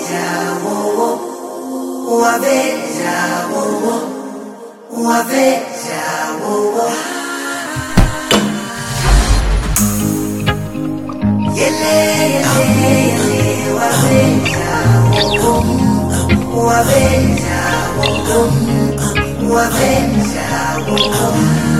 waveja wowo waveja wowo waveja wowo yele yele yele waveja wowo waveja wowo waveja wowo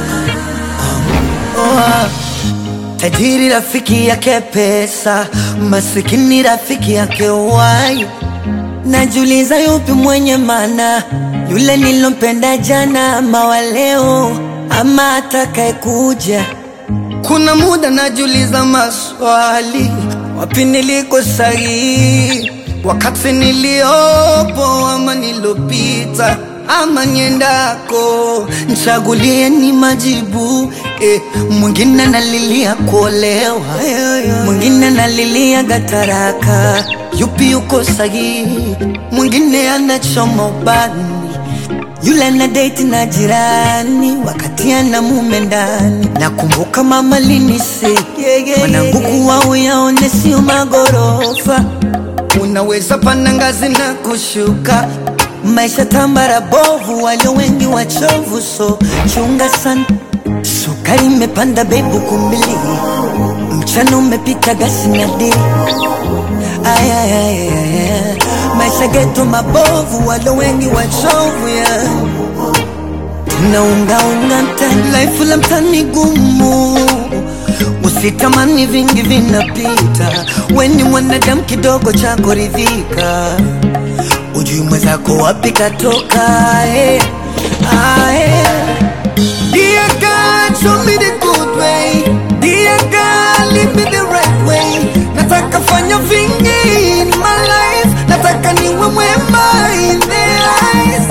Tajiri rafiki yake pesa, masikini rafiki yake wai. Najiuliza yupi mwenye maana, yule nilompenda jana ama wa leo ama atakaye kuja. Kuna muda najiuliza maswali, wapi niliko sahihi, wakati niliopo ama nilopita ama niendako, nchagulie ni majibu eh. Mwingine analilia kuolewa, mwingine analilia gataraka, yupi yuko sahihi? Mwingine anachoma ubani yule ana date na jirani wakati ana mume ndani. Nakumbuka mama linise mwanangu, kuwa uyaone sio magorofa, unaweza panda ngazi na kushuka. Maisha tambara bovu, walio wengi wachovu, so chunga sana. Sukari imepanda bebu kumbili, mchana umepita gasi na dili Ay, ay, ay, ay, ay. Maisha geto mabovu, walo wengi wachovu ya tunaungaunga mtani, life la mtani gumu, usitamani vingi vinapita, weni mwanadamu kidogo cha kuridhika, ujui mwenzako wapi katoka eh. Ah, eh. Dear God, show me the good way. Dear God, lead me the right way. Nataka fanya vingi in my life. Nataka niwe mwema in their eyes.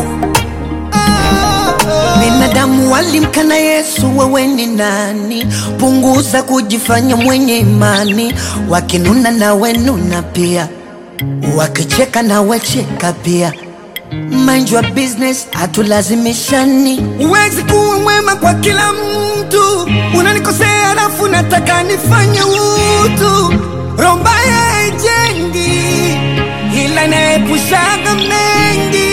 Binadamu walimkana Yesu, wewe ni nani? Punguza kujifanya mwenye imani, wakinuna nawe nuna pia, wakicheka nawe cheka pia. Mind your business, hatulazimishani. Huwezi kuwa mwema kwa kila mtu, unanikosea alafu nataka nifanye utu. Roho mbaya haijengi, ila inaepushaga mengi.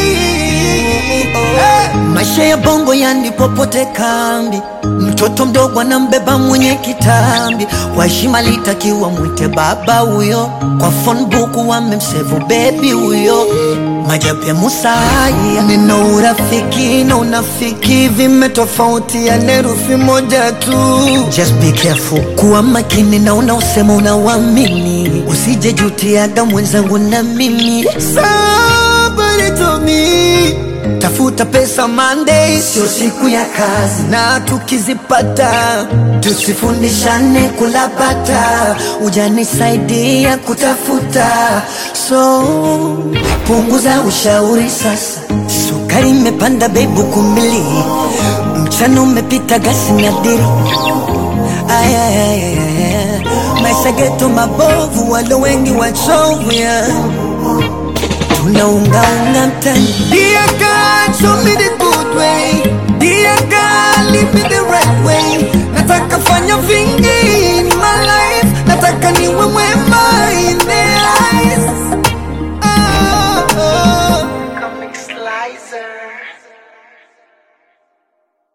Eh, Maisha ya bongo yani popote kambi, mtoto mdogo anambeba mwenye kitambi. Kwa heshima litakiwa mwite baba huyo, kwa phone book wamemsevu baby huyo. Majabu ya Musa haya, neno urafiki na unafiki vimetofautiana herufi moja tu. Just be careful, kuwa makini na unaosema unauamini, usije jutiaga mwenzangu na mimi. Somebody told me Tafuta pesa Monday, sio siku ya kazi, na tukizipata tusifundishane kulapata. Ujanisaidia kutafuta, so punguza ushauri sasa. Sukari imepanda bebu kumbili, mchana umepita gasi na diri. Ay, ay, ay, ay, ay. Maisha geto mabovu, walo wengi wachovu yeah tunaungaunga mtani. Dear God, show me the good way. Dear God, lead me the right way. Nataka fanya vingi in my life, nataka niwe mwe